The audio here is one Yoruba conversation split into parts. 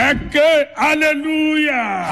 ẹ ké hallelujah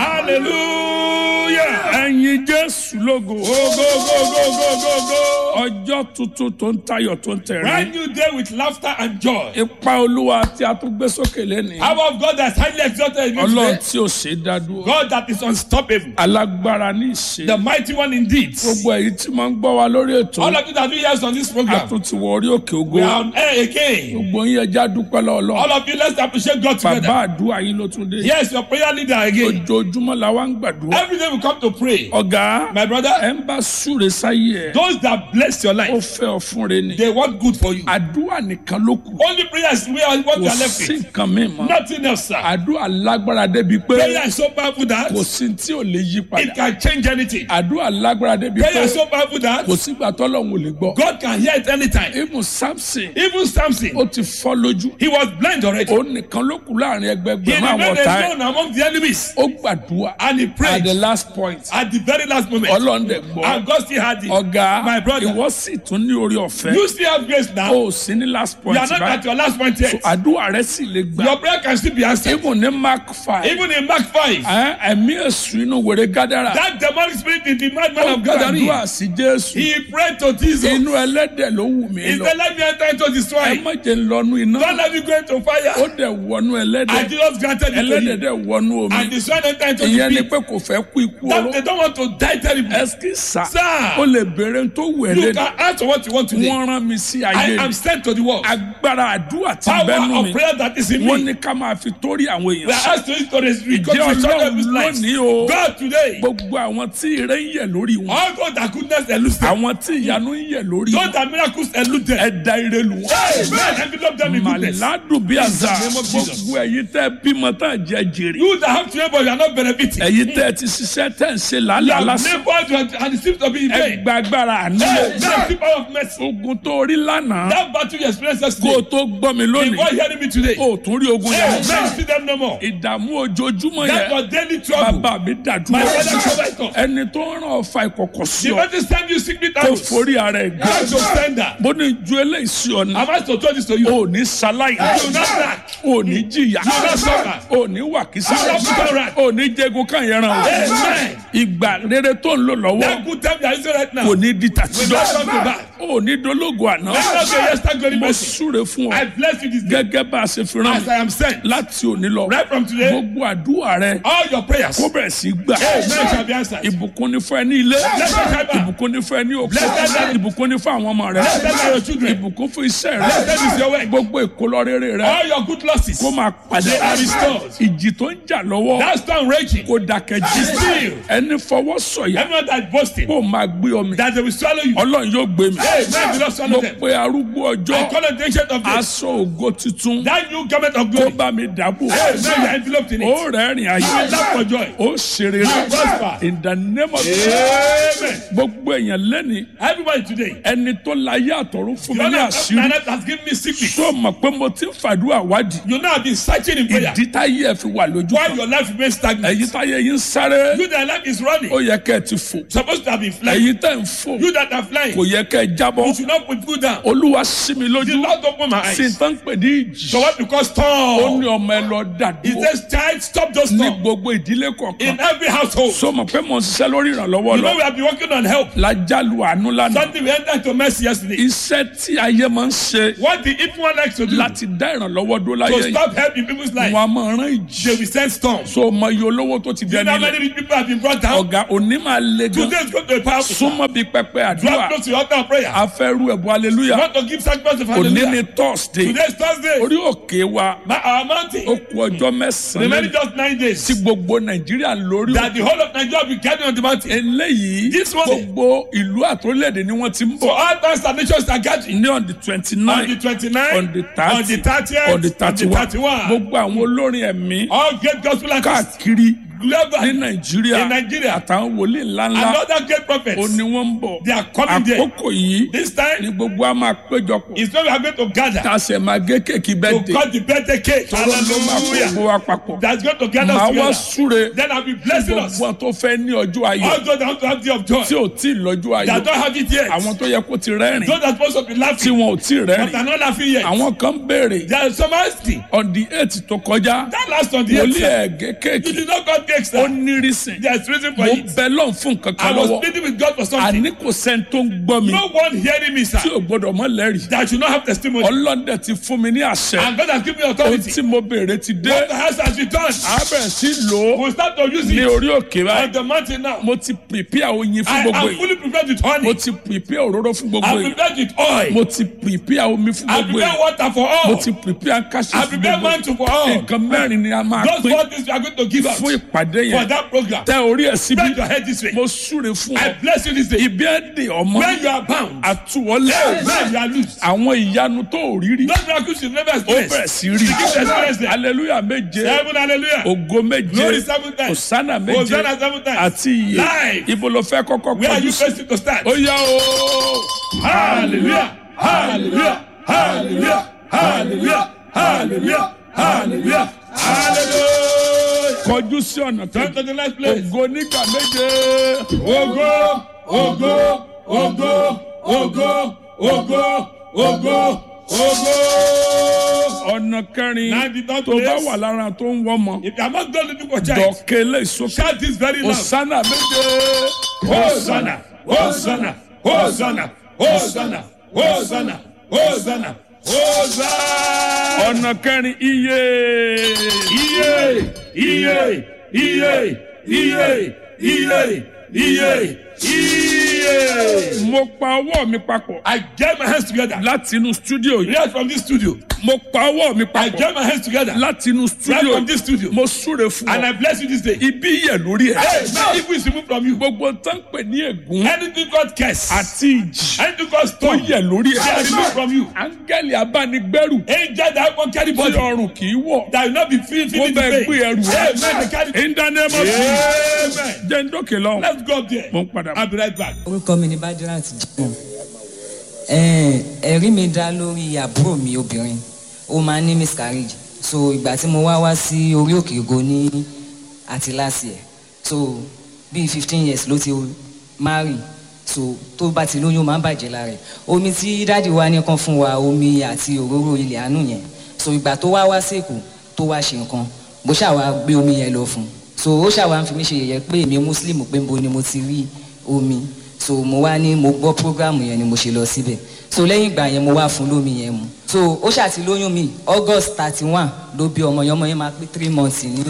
hallelujah. ẹ̀yin jésù lógo go go go go go go go. ọjọ́ tuntun tó ń tayọ̀ tó ń tẹ̀rín brand new day with laughter and joy. ipa olúwa tí a tún gbé sókè lẹ́nìí Power of God that is highly exalted in you ọlọ́run today. tí ò ṣe é dá dúró God that is unstoppable. alágbára ní ìṣe The mighty one indeed. gbogbo èyí tí máa ń gbọ́ wa lórí ètò All of you that do yes on this a program. tún ti wọ orí òkè ògo We are on air again. gbogbo yín ẹja dúpẹ́ lọ́wọ́ All of you let's appreciate God bàbá together. àdúrà yín ló tún dé Yes, your prayer leader again. ojoojúmọ́ la wá ń gbàdúrà Every day we come to pray. ọ̀gá My brother, ẹ ń bá súre sáyé ẹ those that bless your ó life, fẹ́ ọ fún re ni they want good for you. àdúrà nìkan ló kù Only prayer is where what kò you are left sí with. nǹkan mi mọ́ Nothing else, sir. àdúrà lágbára débi pé Prayer is so powerful that kò sí tí ò lè yí it padà can change anything. àdúrà lágbára débi Prayer pé is so powerful that kò sígbà tọ́lọ́hún ò lè gbọ́ God can hear it anytime. ibùn samson Even Samson, ó ti fọ́ lójú he was blind already. ó nìkan ló kù láàrin He ẹgbẹgbẹ̀rún àwọn remained ọ̀tá ẹ̀ alone among the enemies. ó gbàdúrà And he at prayed the last point at the very last moment. ọlọ́ndẹ̀ gbọ́ And God still had it. ọ̀gá My brother. ìwọ sì tún ní orí ọ̀fẹ́ You still have grace now. ó sì ní last You point are not at báyìí your last point yet. àdúrà rẹ sì lè gbà Your prayer can still be answered. ibùn ní mark five Even in Mark 5, ẹ, ẹ̀mí èṣù inú wèrè gádàrà that demonic spirit in the madman ó of Gathering, gbàdúrà sí jésù he prayed to Jesus. inú ẹlẹ́dẹ̀ ló wù mí He lọ said, Let me enter into the ẹ swine. má jẹ́ ń lọ́nu iná Don't let me go into ó fire. dẹ̀ wọnú ẹlẹ́dẹ̀ And Jesus granted it to ẹlẹ́dẹ̀ him. dẹ̀ wọnú omi And the swine entered into ìyẹn ni the pit. pé kò fẹ́ kú ikú That oró they don't want to die terribly. ẹsì sá Sir. ó lè béèrè tó wù ẹ́ You lẹ́nu can ask for what you want today. wọ́n rán mi sí I ayé am sent to the world. agbára àdúrà tí Power bẹ́nu of mi prayer that is in wọ́n me. ní ká máa fi torí àwọn We èèyàn are sọ asked to use to this ìjẹ́ reconciliation ọlọ́run of his life. lónìí o God today. gbogbo àwọn tí ire ń yẹ̀ lórí wọn All those that goodness elude them. àwọn tí ìyanu ń yẹ̀ lórí Those wọn that miracles elude them. ẹ̀dá ire lù wọ́n. Amen. Envelope them in goodness. màládùn bí àzà In the name of Jesus. gbogbo ẹ̀yin tẹ́ bímọ tá jẹ́ jèrè You that have children but you are not benefiting. ẹ̀yin tẹ́ ti ṣiṣẹ́ tẹ́ ń ṣe You làálàá have lásán labored and it seems to be in vain. ẹgbà agbára àánú Hey, that's the power of mercy. ogun tó rí lánàá That battle you experienced kó o yesterday. tó gbọ́ mi lónìí Before hearing me today. o ò tún rí ogun Hey, yẹn man, see them no more. ìdààmú ojoojúmọ́ That yẹn was daily trouble. bàbá mi My dàdúrà father covered us. ẹni tó ń ràn ọ̀fà ìkọ̀kọ̀ sí The ọ better send you secret tó arrows. forí ara ẹ̀ gbé How to send that? bó ní ju eléyìí sí ọ ní Am I to tell this to you? o ò ní ṣaláì You will not lack. o ò ní jìyà You will not suffer. o ò ní wàkísà You will not put on right. o ò ní jẹgun kan yẹn ràn o Amen. ìgbà rere tó ń lò lọ́wọ́ That good time you are using right now. kò ní di Will not come to tàtijọ́ back. o ò ní dológo àná Let us say yes, thank God mo mercy. súre fún I ọ bless you this day. gẹ́gẹ́ bá a ṣe fi rán As mi I am sent. láti òní lọ Right from today. gbogbo àdúrà rẹ All your prayers. kó bẹ̀rẹ̀ sí gbà Amen shall be answered. ìbùkún ní fún ẹ ní ilé Blessed Heaven. ìbùkún ní fún ẹ ní òkú Blessed Heaven. ìbùkún ní fún àwọn ọmọ rẹ Blessed are your children. ìbùkún fún iṣẹ́ rẹ Blessed is your work. gbogbo ìkólọ rere rẹ All your good losses. kó máa padà They are restored. ìjì tó ń jà lọ́wọ́ That storm raging. kó dákẹ́ jí Still. ẹni fọwọ́ sọ̀yà Everyone that is boasting. kó máa gbé ọmọ That they will swallow you. ọlọ́run yóò gbé mi Amen. Do not mo swallow them. pe arúgbó I ọjọ́ call on the ancient of days. aṣọ ògo tuntun That new garment of kó glory. bá mi dàbò Amen. You are enveloped in it. ó rẹ́rìn ayé You will laugh for joy. ó ṣeré prosper. in the name of Amen. gbogbo èèyàn lẹ́ni Everybody today. ẹni tó láyé àtọ̀run fún mi You ní know, àṣírí my life has given me secret. tó mọ̀ pé mo ti ń fàdúrà wádìí You know I've been searching in prayer. ìdí táyé ẹ̀ fi wà lójú Why kan your life remains stagnant. ẹ̀yin táyé yín ń sáré You that life is running. ó yẹ kẹ́ ẹ ti fò Supposed to have been flying. ẹ̀yin tẹ́ ń fò You that are flying. kò yẹ kẹ́ ẹ jábọ́ You should not put food down. olúwa sí mi The lójú Lord open my sí n eyes. tán pè ní ìjì So what because ó ní storm? ọmọ ẹ lọ He dàdúró says, child, stop those ní storm. gbogbo ìdílé kọ̀ọ̀kan In every household. so mọ̀ pé mo ń ṣiṣẹ́ lórí ìrànlọ́wọ́ You lọ know we have been working on help. lájálù àánú lánàá Something we entered into mercy yesterday. iṣẹ́ tí ayé máa ń ṣe What the evil one likes to do láti dá ìrànlọ́wọ́ dó láyé to yìí stop helping people's life. wọn a máa rán ìjì They will send storms. so mọ iye olówó tó ti You dẹni know how ilẹ̀ many rich people have been brought down? ọ̀gá òní máa le gan Today is going to be powerful. súnmọ́ bíi pẹpẹ àdúrà Drop close to your altar of prayer. afẹ́rú ẹ̀bùn aleluya You want to give sacrifice of òní ni hallelujah. thursday Today is Thursday. orí òkè wa My, our ó mountain. kù ọjọ́ mẹ́sàn-án Remaining lẹ́yìn just nine days. tí gbogbo nàìjíríà lórí That the whole of Nigeria will be gathered on the mountain. eléyìí This one- gbogbo ìlú àtòlẹ́dẹ̀ ni wọ́n ti ń So bọ̀ all towns and nations are gathering. ní on the twenty On nine the 29th, on the on thirty the 30th, on the thirty one 31. gbogbo àwọn olórin ẹ̀mí All great gospel artists káàkiri global ní nàìjíríà In Nigeria. àtàwọn wòlíì ńláńlá another great prophet. ó ní wọ́n ń bọ̀ They are coming there. àkókò yìí This ni time gbogbo a máa péjọpọ̀ is when we are going to gather tá a sì máa gé kéèkì to bẹ́ẹ̀ dé cut the birthday cake. tọ́lọ́ ló máa kó gbogbo Hallelujah. wa papọ̀ That's going to gather màá us wá together. súre Then I'll be blessing us. gbogbo tó fẹ́ ní ọjọ́ ayọ̀ All those that want to have day of joy. tí ò tí ì lọ́jọ́ ayọ̀ That don't have it yet. àwọn tó yẹ kó ti rẹ́rìn Those that are supposed to be tí laughing. wọn ò tí ì But rẹ́rìn are not laughing yet. àwọn kan béèrè There is some asking. on the eight tó kọjá That last on the wòlíì eighth. ẹ̀gẹ́ You kéèkì did not cut cake, ó sir. ní rísìn There's reason for mo it. bẹ lọ́n fún nǹkan I kan was lọ́wọ́ pleading with God for something. àní kò sẹ́ni tó ń gbọ́ mi No one hearing me, sir. tí ò gbọ́dọ̀ mọ́ lẹ́rìí That should not have testimony. ọlọ́dẹ ti fún mi ní àṣẹ And God has given me ohun authority. tí mo béèrè ti dé What the house has returned. a bẹ̀rẹ̀ sí lò ó We'll start to use ní it orí òkè on báyìí the mountain now. mo ti prepare oyin fún I gbogbo am yìí fully prepared with mo honey. ti prepare òróró fún gbogbo I'm yìí prepared with oil. mo ti prepare omi fún I gbogbo prepare yìí water for mo all. ti prepare káṣí I fún prepare gbogbo yìí mantle for all. nǹkan mẹ́rin ni a máa Those pín four things we are going to give out fún ìpàdé for yẹn that program. tẹ orí ẹ̀ síbi Bend your head this way. mo súre fún I ọ bless you this day. ibi ẹ̀ dè ọmọ When you are bound, àtúwọlé when you are loose. àwọn ìyanu tó ò rí rí Those miracles you never ó experienced. bẹ̀rẹ̀ sí rí Begin to experience them. hallelujah méje Seven hallelujah. ògo méje Glory seven times. hosanna méje Hosanna seven times. àti iye Live. ibo ló fẹ́ kọ́kọ́ Where are kọjú you sí facing to start? ó yá o Hallelujah. Hallelujah. Hallelujah. Hallelujah. Hallelujah. Hallelujah. Hallelujah. kọjú sí ọ̀nà Come kejì to the next place. ògo nígbà méje Ogo, ogo, ogo, ogo, ogo, ogo, ogo. ọ̀nà kẹrin Now the third tó bá place. wà lára tó ń wọ́mọ If you are not going to do for child, dọ̀kẹ́ lè sókè shout this very loud. hosanna méje Hosanna, Hosanna, Hosanna, Hosanna, Hosanna, Hosanna, Hosanna. ọ̀nà kẹrin iye Iye, iye, iye, iye, iye, iye, iye. mo pa ọwọ́ mi papọ̀ I get my hands together. láti inú stúdíò yìí Right from this studio. mo pa ọwọ́ mi I papọ̀ get my hands together. láti inú Right stúdíò from this studio. mo súre fún And ọ I bless you this day. ibi yẹ lórí ẹ Hey, now if we remove from you gbogbo tó ń pè ní ègún anything God curse, àti ìjì anything God tó stone, yẹ lórí they are ẹ removed from you. áńgẹ́lì abánigbẹ́rù Angel that won't carry tí body. ọrùn kì í wọ̀ that will not be feel, mo feeling the bẹ pain. gbé ẹrù Amen. They rẹ carry in the name of Jesus Amen. jẹ́ ń dókè lọ Let's go up there. mo ń padà bọ̀. I'll be right back. orúkọ mi ni badirat jimoh ẹ̀ẹ́n, ẹ̀rí mi dá lórí àbúrò mi obìnrin ó máa ń ní miscarriage so ìgbà tí mo wá wá sí orí òkè ògo ní àti last year so bíi fifteen years ló ti marry so tó bá ti lóyún ó máa ń bàjẹ́ lára ẹ̀ omi tí dáàdi wa ní kan fún wa omi àti òróró ilẹ̀ àánú yẹn so ìgbà tó wá wá sèkó tó wá ṣe nǹkan bó ṣàwá gbé omi yẹn lọ fún un so ó ṣàwá ń fi mí ṣe yẹ̀yẹ́ pé èmi muslim pé nbo ni mo ti rí omi so mo wá ní mo gbọ́ programu yẹn ni mo ṣe lọ síbẹ̀ so lẹ́yìn ìgbà yẹn mo wá fún lómi yẹn mu so ó ṣàti lóyún mi august thirty one ló bí ọmọ yẹn ọmọ yẹn máa pé three months ní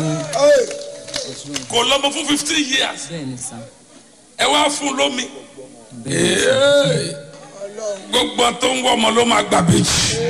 kò lọ́mọ fún fifteen years bẹ́ẹ̀ ni sàn ẹ wá fún lómi bẹ́ẹ̀ ni Ee, gbogbo tó ń wọ ọmọ ló máa gbà bèjì.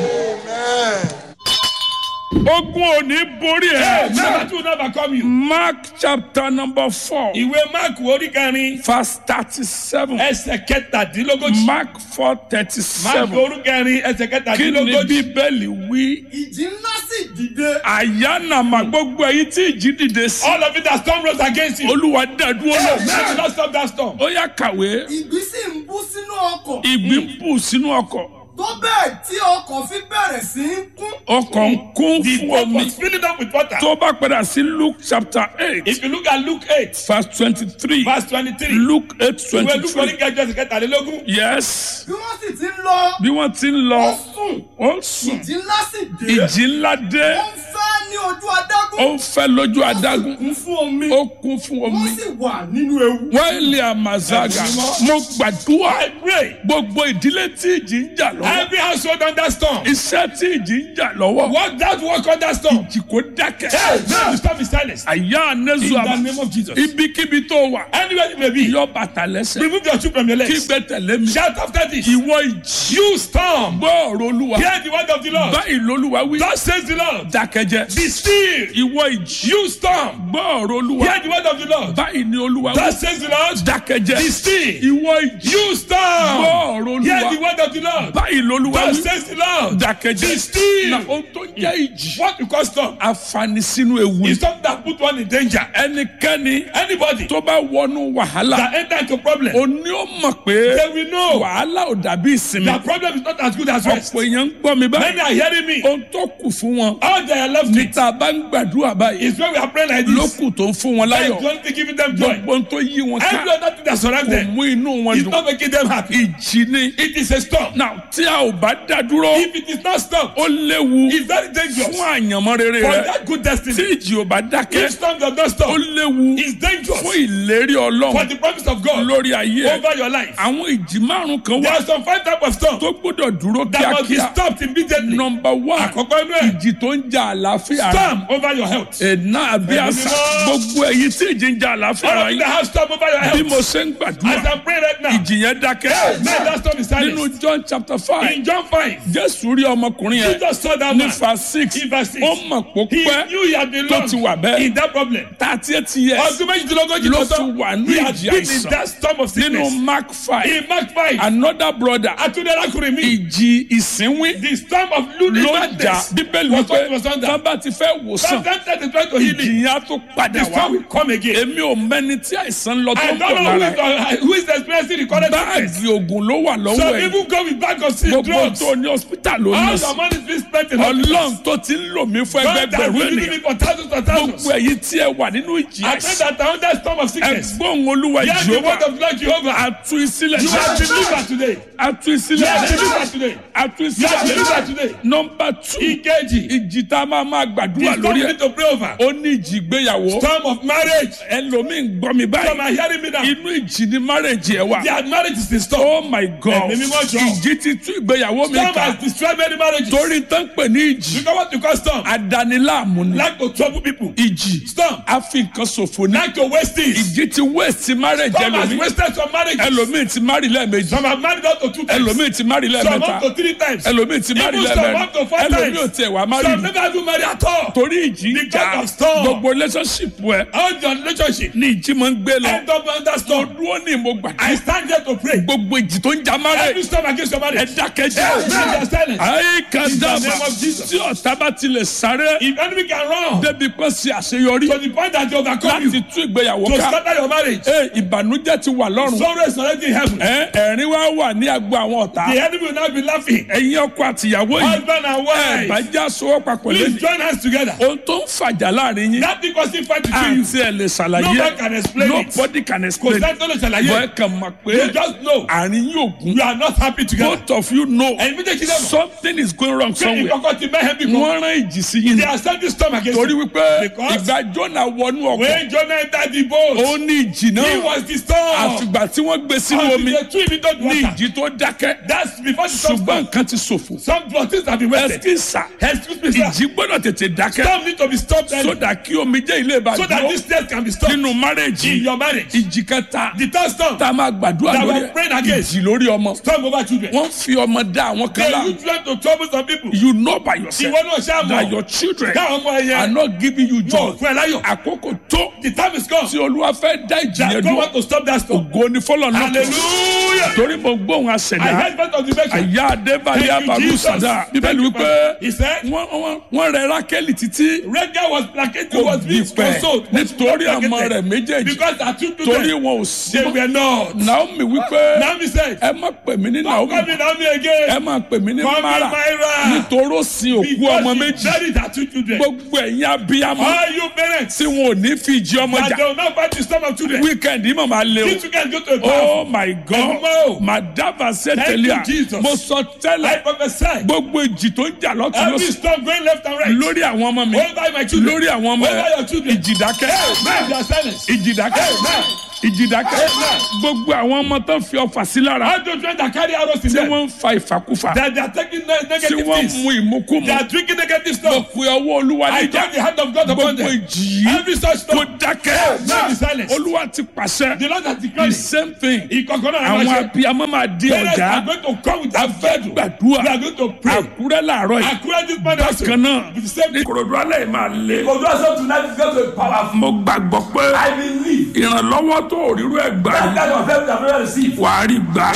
ogun ò ní borí ẹ. Never to never come you. mark chapter number four Ìwé Mark orí kẹrin verse thirty-seven ẹsẹ̀ kẹtàdínlógójì. mark four Mark thirty-seven orí kẹrin ẹsẹ̀ kí ni kẹtàdínlógójì. bíbélì wí ìjì ńlá sì dìde. àyànnàmà gbogbo èyí tí ìjì dìde sí All of it that storm rose against you. olúwa dàdúró Amen. lọ Do not stop that storm. ó yá kàwé ìgbì sì ń bú sínú ọkọ̀. ìgbín bù sínú ọkọ̀ tó bẹ́ẹ̀ tí ọkọ̀ fi bẹ̀rẹ̀ sí í kún. ọkọ̀ ń kún The fún boat omi was filling up with water. tó bá padà sí luke chapter eight If you look at Luke eight verse twenty-three verse twenty-three. luke eight Ìwé Luke orí twenty-three kẹjọ ẹsẹ̀ kẹtàlélógún. yes bí wọ́n sì ti ń lọ. bí wọ́n ti ń ó lọ sùn. ó sùn ìjì ńlá sì dé. ìjì ńlá dé ó ń fẹ́ ní ojú adágún. ó ń fẹ́ lójú adágún kún fún omi. ó kún fún omi wọ́n sì wà nínú ewu. wáìlì àmàzága mo gbàdúrà I pray. gbogbo ìdílé tí ìjì ń jà lọ́wọ́ Every household under storm. iṣẹ́ tí ìjì ń jà lọ́wọ́ Work that work under storm. ìjì kò dákẹ́ Hey, now the storm is silenced. àyà In anẹ́sù the àmà name of Jesus. ibikíbi tó wà Anywhere you may be. yọ bàtà lẹ́sẹ̀ Remove your shoe from your kí legs. gbé tẹ̀lé mi Shout after this. ìwọ ìjì You storm. gbọ́ ọ̀rọ̀ olúwa Hear the word of the Lord. báyìí lolúwa wí Thus says the Lord. dákẹ́jẹ́ Be still. ìwọ ìjì You storm. gbọ́ ọ̀rọ̀ olúwa Hear the word of the Lord. báyìí ni olúwa wí. Thus says the Lord. dákẹ́jẹ́ Be still. ìwọ ìjì You gbọ́ storm. ọ̀rọ̀ Hear the olúwa word of the Lord. báyìí lolúwa Thus wí. says the Lord. dákẹ́jẹ́ Be still. na ohun tó jẹ́ ìjì What you call storm àfààní sínú ewu is something that put one in danger. ẹnikẹ́ni Anybody tó bá wọnú wàhálà that enter into problem, òní ó mọ̀ pé they will know wàhálà ò dàbí ìsinmi that problem is not as good as rest. ọ̀pọ̀ èèyàn ń gbọ́ mi Many báyìí are hearing me. ohun tó kù fún wọn All they are left with níta bá ń gbàdúrà báyìí is when we are praying like ló this. kù tó ń fún wọn That is láyọ̀ the only thing giving them joy. gbogbo ohun tó yí wọn ká Every other thing that surrounds kò them mú inú wọn is dùn not making them happy. ìjì ni It is a storm. náà tí a ò bá dá dúró If it is not stopped, ó léwu it's very dangerous fún àyànmọ́ rere for rẹ that good tí destiny. ìjì ò bá dákẹ́ If storm does not ó stop, léwu it's dangerous fún ìlérí for ọlọ́run the promise of God lórí ayé ẹ over your life. àwọn ìjì márùn kan There wà are some five types of storm tó gbọ́dọ̀ dúró that must be kíákíá stopped immediately. nọmba wán Àkọ́kọ́ inú ẹ̀ ìjì tó ń ja àlàáfíà rẹ storm over your health. ẹ̀nà àbí Ẹ̀mí àṣà mímọ́. gbogbo èyí tí ìjì ń ja àlàáfíà All rẹ of you yín that have storm over your bí mo health. ṣe ń As gbàdúrà I pray right now, ìjì yẹn dákẹ́ man, that storm is nínú silent. John chapter five In John 5, Jésù rí ọmọkùnrin yẹn Jesus saw that ní man. fa six In verse six. ó mọ̀ pó He pẹ́ knew he had been tó ti wà long bẹ́ẹ̀ in that problem. thirty eight years Ọdún méjìdínlógójì ló tó ti tán, wà ní he had ìjì been in àìsàn that storm of nínú sickness. Mark five In Mark 5, another brother Atunde Akunrin mi, ìjì ìsínwín the storm of lulu ló jà madness bíbélì was wípé what was under. tán bá ti fẹ́ wòsàn Sometimes they try to heal ìjì me. yẹn á tó padà The wá storm will come again. èmi ò mẹ́ni tí àìsàn lọ tó I ń don't bọ̀ know who lára is, uh, who is experiencing the current sickness. báàgì oògùn ló wà lọ́wọ́ Some ẹ̀ people go with bag of sick gbogbo drugs. tó ní hospital ló All ní the sí money is being spent in ọlọ́run hospitals. tó ti ń lò mí fún God has ẹgbẹgbẹ̀rún been using ènìyàn me for thousands and thousands. gbogbo èyí tí ẹ wà nínú ìjì I pray àìsàn that I under storm of sickness. ẹgbọ́n olúwa Hear the ìjọba word of Lord Jehovah. àtú ìsílẹ̀ You are delivered today. àtú You ìsílẹ̀ are delivered today. àtú You are delivered ìsílẹ̀ today. nọmba two Ìkejì. ìjì tá a máa máa The gbàdúrà storm lórí we ẹ̀ need to pray over. ó ní ìjì ìgbéyàwó Storm of marriage. ẹlòmíín gbọ́ mi Some báyìí are hearing me now. inú ìjì ni márèjì ẹ wà Their marriage is in storm. oh my god Ẹ̀mí mímọ́ jọ. ìjì ti tú ìgbéyàwó mi Storm ká has destroyed many marriages. torí tán pè ní ìjì Because what you call storm? àdániláàmú ni Like to trouble people. ìjì Storm. a fi nǹkan ṣòfò ní Like to waste things. ìjì ti wéèsì márèjì Storm has ẹlòmíín wasted some marriages. ẹlòmíín ti márì lẹ́ẹ̀mejì Some have married up to two times. ẹlòmíín ti márì Some lẹ́ẹ̀mẹ́ta up to three times. ẹlòmíín ti márì Even some up to lẹ́ẹ̀mẹ́rin four ẹlòmíín ò times. tiẹ̀ wá márì Some rí never do marry at all. torí ìjì ń Because jà of storm. gbogbo relationship ẹ All your relationship. ní ìjì máa ń gbé lọ End up under storm. dúró ní mo I gbàdúrà stand here to pray. gbogbo ìjì tó ń jà Every márè storm against your ẹ marriage. dákẹ́jẹ́ Yes, man, they are silent. ayé kan In the dábàá name of Jesus. tí ọ̀tá bá tilẹ̀ sáré If enemy can run débi pé ṣe àṣeyọrí to the point that they overcome láti you tú ìgbéyàwó to ká scatter your marriage, Ẹ, ìbànújẹ́ ti wà lọ́rùn sorrow is already in heaven. Ẹ, ẹ̀rín wá wà ní agbo àwọn ọ̀tá The enemy will now be laughing. ẹ̀yin ọkọ àtìyàwó yìí Husband and ẹ bá wife, já sowọ́ papọ̀ please lẹ́nu join hands together. ohun tó ń fàjà láàrin yín That thing causing fight between you. àti ẹ̀ lè ṣàlàyé No one can explain it. nobody can Kò explain sẹ́ni tó lè bọ́ ẹ ṣàlàyé. kàn mọ̀ pé You just know àárín yóò gún you are not happy together. both of you know Ẹ̀yin méjèèjì náà mọ̀. something is going wrong Ṣé somewhere ìkọ̀kọ̀ ti mẹ́hẹ́ bí kan? wọ́n rán ìjì sí yín They ni are sending storm against torí you. wípé Because- ìgbà Jónà wọnú ọkọ̀ When Jonah entered the boat, ó ní ìjì he náà was the storm. àfìgbà tí wọ́n gbé sínú Until omi they threw him into the ní water. ìjì tó dákẹ́ That's before the storm ṣùgbọ́n started. nǹkan ti ṣòfò Some things have been wasted. ẹsikísà Excuse me, sir. ìjì gbọ́dọ̀ tètè dákẹ́ Storm need to be stopped early sódà kí omi jẹ́ ilé ìbá so that dúró this test can be stopped nínú márèjì in your marriage. ìjì kẹta The third storm, tá a máa gbàdúrà That lórí we're praying against. ìjì lórí ọmọ storm over children. wọ́n fi ọmọ dá àwọn kan They lá use them to trouble some people. you know by yourself Ìwọ náà ṣáà that mọ̀. your children Káwọn ọmọ are ẹyẹ not giving you joy wọ̀ fún ẹ láyọ̀. àkókò tó The time is come. tí olúwa fẹ́ dá ìjì That yẹn God dúró want to stop that storm. ògo ni fọlọ́ náà Hallelujah. torí mo gbóhùn I àṣẹdá heard part of the message. àyà adébálẹ̀ Thank you, abalu Jesus. sada bíbélì Thank you, wípé He said, wọ́n- wọ́n wọ́n rẹ rákẹ́lì títí Rega was placated, kò was being gbìpẹ̀ consoled. nítorí ọmọ rẹ̀ méjèèjì Because her two torí children, wọn ò sí they mọ́. were not. naomi wípé Naomi said, ẹ má pè mí ní naomi Come in Naomi ẹ again. má pè mí ní Come in mara Myra. nítorí ó sin òkú ọmọ Because méjì she buried her two children. gbogbo ẹ̀yin abiyamọ All you parents, tí wọn ò ní fi ìjì ọmọ that jà they will not fight the storm of children. wíkẹ̀ndì mọ̀ máa lé o. These children go to a oh bath. my god Ẹ̀gbọ́n. madaba Thank sẹtẹlíà you, Jesus. mo sọ I tẹ́lẹ̀ prophesy. gbogbo ìjì tó ń jà lọ́tún Every lọ́sùn storm going left and right. lórí àwọn ọmọ mi Over my children. lórí àwọn ọmọ Over ẹ your children. ìjì dákẹ́ Man, they are silent. ìjì dákẹ́ Amen. ìjìdákẹ́ gbogbo àwọn ọmọ tó ń fi ọfà sí lára All those friends that carry arrows in tí them. wọ́n ń fa ìfàkúfà That they are taking ne- tí negative wọ́n things. mu ìmúkúmu They are drinking negative mo stuff. pe ọwọ́ olúwa I níjà take the hand of God upon gbogbo them. ìjì yìí Every such kó stuff. dákẹ́ Now be silent. olúwa ti pàṣẹ The Lord has the declared it. same thing Ìkọ̀kọ̀ náà àwọn máa ṣe. abiyamọ máa di Parents ọjà are going to come with their faith. gbàdúrà We are going to pray. àkúrẹ́ làárọ̀ yìí According this man also. bákan náà With the same ní kòròdú alẹ́ yìí máa lé Because also tonight is going to be powerful. mo gbàgbọ́ pé I believe ìrànlọ́wọ́ tó rírú ẹ̀ gbà that ní kind of help that we receive. wàá rí gbà.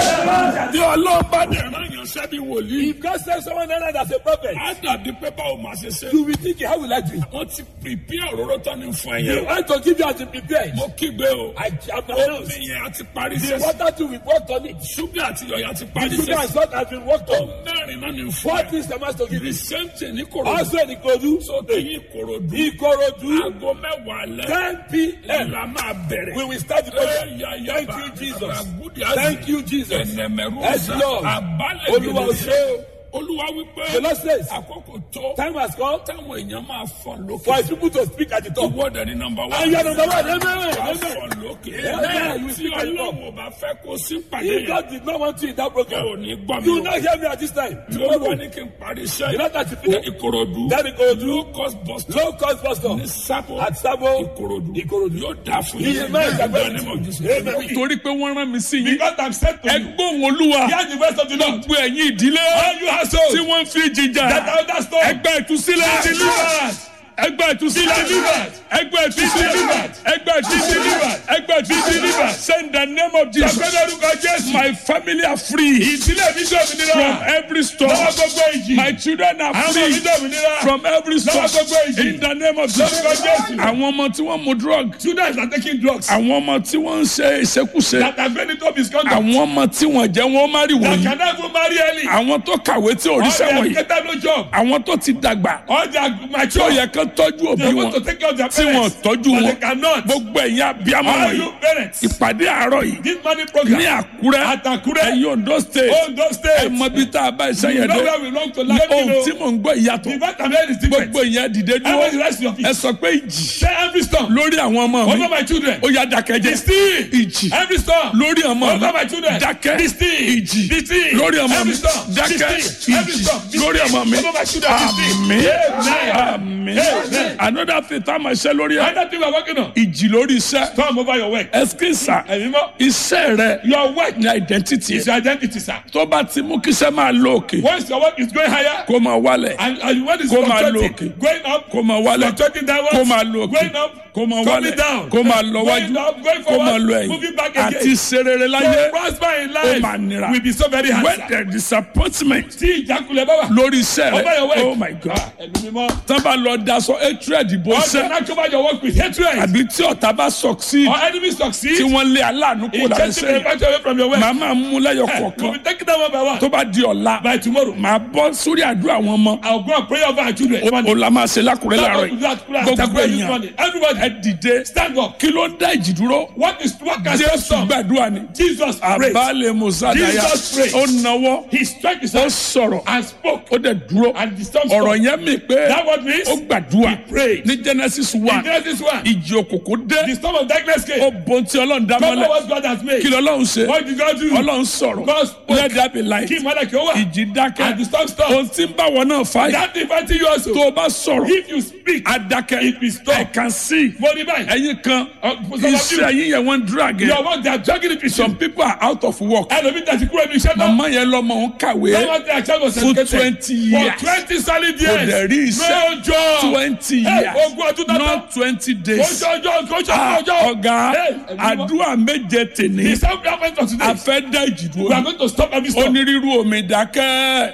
If bí ọlọ́run bá dẹ̀ rán yàn sẹ́bi wòlíì God sends someone else as a prophet, á dàbí pé báwo máa ṣe ṣe. you will think, how will I do it? wọ́n ti pìpì òróró tán ní fún They ẹ̀yẹ. want to give you as a prepared. mo kígbe o. I am omi announced. yẹn á ti parí The sẹ́sẹ̀. water too, we worked on it. ṣúgà àti yọ̀yà ti parí Sugar and sẹ́sẹ̀. salt has been worked on. mẹ́rin náà ní fún What ẹ. is the master give the you? same thing ní kòròdú. Also in Ikodu, so tẹ̀yìn kòròdú. Ikorodu, aago mẹ́wàá lẹ́. 10 p.m. la máa bẹ̀rẹ̀. We will start the program. Thank you, Jesus. Thank you, Jesus. ẹnẹmẹrú Yes, Lord. abalẹ̀ Olúwa ò ṣe o. olúwa wípé The Lord says, àkókò tó time has come táwọn èèyàn máa fọn lókè. for his people to speak at the top. ìwọ́dẹ ní nọmba wá. And you are number one. Amen. wàá Amen. fọn lókè. Amen. You tí speak at the top. ọlọ́run ò bá fẹ́ kó sí pàdé If yẹn. God did not want you in that ò program, ní gbọ́ you mi will o. not hear me at this time. olúwa ní kí n parí You iṣẹ́ know that you ìkòròdú. Then Ikorodu, low cost bus stop low cost bus stop. ní sábò At Sabo, ìkòròdú. Ikorodu. yóò dáa fún He is my Amen. Amen. torí pé wọ́n rán mi sí yín. Because I'm sent to you. ẹgbọ́n olúwa. Hear the voice of the Lord. gbogbo ẹ̀yin ìdílé. All you households tí wọ́n fi jìjà. that are under storm. ẹgbẹ́ ìtúsílẹ̀. Delivered. ẹgbẹ́ ìtúsílẹ̀. Delivered. ẹgbẹ́ ìtúsílẹ̀. Delivered. ẹgbẹ́ ìtúsílẹ̀. ẹgbẹ́ ìtúsílẹ̀. send the name of Jesus. Sọ̀gbẹ́ni orúkọ Jésù. my family are free. Ìdílé mi jẹ́ òmìnira. from every storm. Lọ́wọ́ gbogbo ìjì. my children are Àwọn ọmọ mi free. jẹ́ òmìnira. from every storm. Lọ́wọ́ gbogbo ìjì. in the name of Jesus. Lórúkọ Jésù. àwọn ọmọ tí wọ́n mu drug. Students are taking drugs. àwọn ọmọ tí wọ́n ń ṣe ìṣekúṣe. That have been into misconduct. àwọn ọmọ tí wọ́n jẹ́ wọ́n má rí That wọ̀nyí. can never marry early. àwọn tó kàwé tí ò All ríṣẹ́ they have wọ̀nyí. getting no job. àwọn tó ti dàgbà. All they are tí ó mature. yẹ kán tọ́jú òbí They wọn. want to take care of their tí wọn parents. tọ́jú But wọn. they cannot. gbogbo ẹ̀yin abiyamọ All wọ̀nyí. you parents. ìpàdé àárọ̀ yìí. This money program. ní àkúrẹ́. At Akure. ẹ̀yin ondo state. Ondo ẹ State. mọ bí tá a bá iṣẹ́ You yẹn know dé. where we belong to. ní Let me ohun know. tí mò ń gbọ́ ìyàtọ̀. The vitamin is different. gbogbo ìyẹn dìde Everybody dúró. rest your ẹ feet. sọ pé ìjì Say every storm. lórí àwọn ọmọ Over mi. my children. ó yá dákẹ́jẹ́. Be still. ìjì Every storm. lórí ọmọ mi. Over my children. dákẹ́. Be still. ìjì Be still. lórí ọmọ mi. Every storm. Be dákẹ́. still. Every ìjì storm. Be lórí still. ọmọ mi. Over my children. Be still. àmín. Amen. àmín. Amen. another thing tá a máa ṣe lórí ẹ. Another thing we are working on. ìjì lórí iṣẹ́. Storm over your work. ẹsikísà Ẹ̀yin mọ́. iṣẹ́ rẹ Your work ní identity is your identity, sir. tó bá ti mú kíṣẹ́ máa lọ òkè Once your work is going higher, kó máa wálẹ̀ and, and when it's Kó máa fluctuating, lọ òkè. going up, kó máa wálẹ̀ fluctuating downwards, kó máa lọ òkè going up, kó máa coming wálẹ̀ down, kó máa lọ going wájú up, going kó máa forward, lọ moving ẹ̀yìn back again. àti serere láyé To prosper in ó máa life nira will be so very hard. when sir. there is disappointment Tí ìjákulẹ̀ bá wà. lórí iṣẹ́ Over your rẹ work. oh my god Ẹ̀mí mímọ́. tán bá lọ daṣọ hatred bó All the ṣẹ́ night cover your work with hatred. àbí tí ọ̀tá bá succeed Or enemy succeed. tí wọ́n lé aláàánú kó In lára taking the iṣẹ́ yẹn advantage away from your work. màá máa mú lẹ́yọ̀ We'll kọ̀ọ̀kan be taking them one by one. tó bá di ọ̀la By tomorrow. màá bọ́ sórí àdúrà àwọn ọmọ I'll go and pray over our children. o la máa ṣe lákùrẹ́ láàárọ̀ yìí gbogbo Gbogbo èèyàn Everybody ẹ dìde stand up. kí ló ń dá ìjì dúró What is what can jésù stop? gbàdúrà ni Jesus prayed. àbálẹ̀ mùsàdáyà Jesus prayed. ó nawọ́ He struck his ó hand sọ̀rọ̀ and spoke. ó dẹ̀ dúró And the storm ọ̀rọ̀ stopped. yẹn mi pé That what means? ó gbàdúrà He prayed. ní genesis In one Genesis 1, ìjì òkùnkùn dé the storm of darkness came. ó bon tí ọlọ́run dá Cover mọ́lẹ̀ what God has made. kí lọ́lọ́run ṣe What did God do? ọlọ́run sọ̀rọ̀ God spoke. let there be light Kí ìmọ̀lẹ̀ kí ó wà. ìjì dákẹ́ And the storm stopped. ohun tí ń bá wọn náà fà yìí That inviting you also. tó o bá sọ̀rọ̀ If you speak, adakẹ́ It will stop. I can see mo ní báyìí. ẹ̀yin kan Uh, some of iṣẹ́ you, yín yẹn wọ́n ń drag your ẹ̀ work they are dragging it with you. some people are out of work Ẹlòmí tẹ̀sí kúrò ní iṣẹ́ náà. màmá yẹn lọ́mọ ń kàwé Someone tell child was For educated 20 years. For twenty solid kò dẹ̀ years. rí iṣẹ́ No job. twenty Hey, years ogún ọdún tán tán. not twenty days Kójọ ọjọ́ kójọ Ah, ọjọ́. ọ̀gá Hey, ẹ̀mí mímọ́. àdúrà méje tèní The self government of today. a fẹ́ dá ìjì We are dúró going to stop every ó storm. ní rírú omi dákẹ́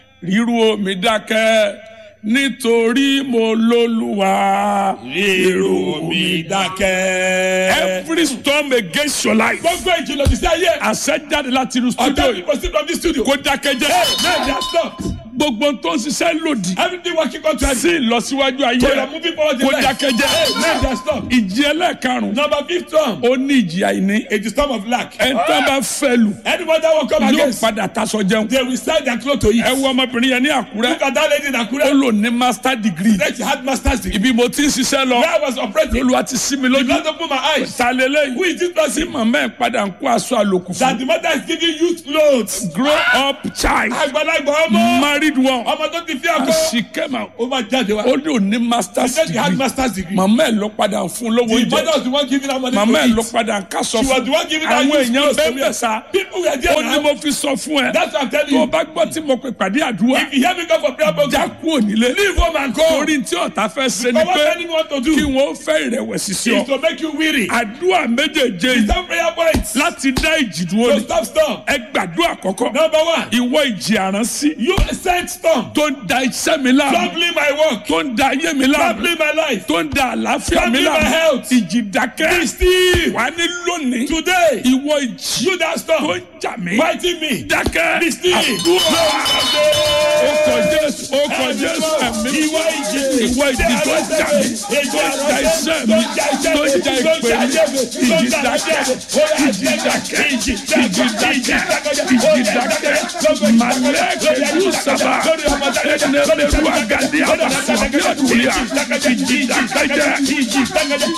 rírú omi dákẹ́ nítorí mo lólúwa Rírú omi dákẹ́. every storm against your life Gbogbo ìjìnlẹ̀ ti sí ayé. àṣẹ jáde láti inú studio Ọjọ́ yìí ìpò sí from this studio. kó dákẹ́ jẹ́ Hey, now they are stopped. gbogbo tó ń ṣiṣẹ́ lòdì Everything working contrary. sí ìlọsíwájú ayé So you rẹ are moving forward in kó life. dákẹ́jẹ́ Hey, let that stop. ìjì ẹlẹ́ẹ̀karùn-ún Number fifth storm. ó ní ìjì àìní It is storm of lack. ẹ̀ńtọ́ bá fẹ́ lù Anyone that will come yóò against, padà taṣọ jẹun they will sell their clothes to ẹ eat. wo ọmọbìnrin yẹn ní àkúrẹ́ Look at that lady in ó Akure. lò ní master degree That she had master's degree. ibi mo ti ń ṣiṣẹ́ lọ Where I was operating, lóluwa ti sí mi lójú God opened my eyes. ta lélẹ́yìn Who is this tí person? màmá ẹ̀ padà ń kó aṣọ àlòkù fún That the mother is giving youth clothes. grow up child Àgbàlagbà ọmọ. married one Ọmọ tó ti fi and àkọ́. she came out Ó máa jáde wá. ó ní òní master She said she had degree master's degree. màmá ẹ̀ ló padà ń fún lówó The oúnjẹ mother was the one giving her money màmá ẹ̀ to ló eat. padà ń kásọ She was fún the one giving her àwọn youth èèyàn clothes to bẹ́ẹ̀ wear. sá People were there ó ní now. mo fi sọ fún ẹ That's what I'm telling tó o you. bá gbọ́ tí mo pè pàdé àdúrà If you hear me go for prayer program, já kúrò nílé leave home and go. torí tí ọ̀tá fẹ́ ṣe ni But what pé anyone want to kí do wọ́n fẹ́ ìrẹ̀wẹ̀sì sí ọ is to make you weary. àdúrà méjèèjé yìí Some prayer points láti dá ìjì dúró to ni stop storm. ẹ gbàdúrà kọ́kọ́ Number one, ìwọ ìjì àránsí you sent storm. tó ń da iṣẹ́ mi láàmú Troubling my work. tó ń da ayé mi láàmú Troubling my life. tó ń da àlàáfíà mi Troubling my láàmú health. ìjì dákẹ́ Be still. wà ní lónìí Today, ìwọ ìjì you that tó storm ń jà mí fighting me. dákẹ́ Be still. àdúrà ó kọ jésù ó kọ jésù ẹ̀mí Ìwọ ìjì. ìwọ ìjì tó ń jà mí tó ń da iṣẹ́ mi tó ń da ìpè mi ìjì dákẹ́ ìjì dákẹ́ ìjì dákẹ́ ìjì dákẹ́ màlẹ́kẹ̀dù sábà ẹnẹ́rẹ́rù àgàdì àbàfọ̀ bí ọ̀dùnúyà ìjì dákẹ́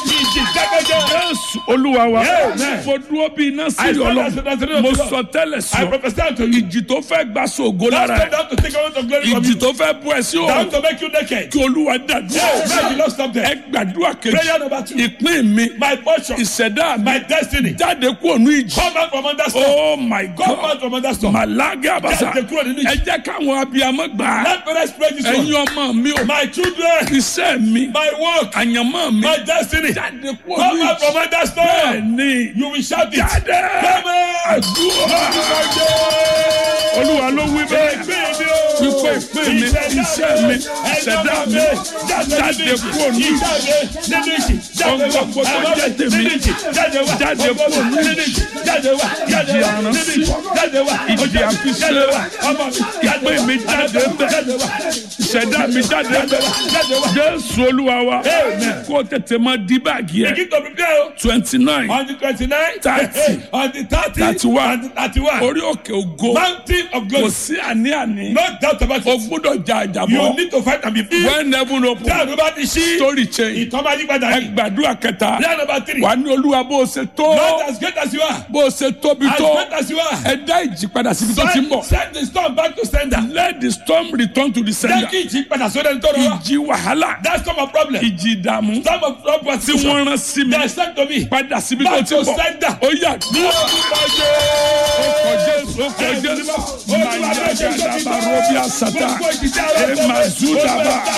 jésù olúwa wa Amen. mo dúró bí iná sí I stand ọlọ́run as an authority mo of God. sọ tẹ́lẹ̀ I sí ọ prophesy to you. ìjì tó fẹ́ gbà sóògo lára That's ẹ̀ down to take away the glory from ìjì you. tó fẹ́ bú ẹ sí Down òòrùn to make you naked. kí olúwa dàdúrà Yeah, may the Lord stop ẹ there. gbàdúrà kejì Prayer number two. ìpín mi My portion, ìṣẹ̀dá mi my destiny. jáde kúrò ní ìjì Come out from under storm. oh my Come god out from under storm. màlágà àbàṣà Jáde kúrò nínú ẹ ìjì. jẹ́ káwọn abiyamọ gbà á Let parents pray this ẹ̀yin one. ọmọ mi ò My children, iṣẹ́ mi my work, àyànmọ́ mi my destiny. jáde kúrò Come ní out from ìjì under bẹ́ẹ̀ storm. ni You will shout it. jáde Come out. àdúrà olúwa ló wí bẹ́ẹ̀ wípé ìpín mi iṣẹ́ mi ìṣẹ̀dá mi jáde kúrò ní ìjì ọgbọ́gbọ́ tó jẹ́ tèmi jáde kúrò ní ìjì ìjì àránsí ìjì àfisẹ́ ìpín mi jáde bẹ́ẹ̀ ìṣẹ̀dá mi jáde bẹ́ẹ̀ jésù olúwa wa Amen. kó tètè máa di báàgì ẹ̀ Begin to prepare o. twenty nine on the twenty-nine, Thirty. on the thirty, Thirty-one. on the thirty-one, orí òkè ògo mountain of kò glory. sí àní-àní No doubt about o it. gbúdọ̀ jà You àjàbọ̀ need to fight and be free. when heaven open Prayer number three. story change Ìtọ́ máa yí padà ẹ ní. gbàdúrà kẹta Prayer number three. wà ní olúwa bó o ṣe tó Not as great as you are. bó o ṣe tóbi As tó great as you are. ẹ dá ìjì padà síbi tó ti ń Send, bọ̀ send the storm back to sender. let the storm return to the Jẹ́ sender kí ìjì padà sódà ní tọ́lọ́ wa. ìjì wàhálà That's not my problem. ìjì ìdààmú Storm of storm was tí wọ́n rán sí mi They sent to me. padà síbi tó Back ti to ń bọ̀ sender. ó yà Ní orúkọ Jésù. ọkọ̀ jésù ọkọ̀ jésù màyà gàdàbà rọ́bì àsàtà ẹ̀ màzúdàbà.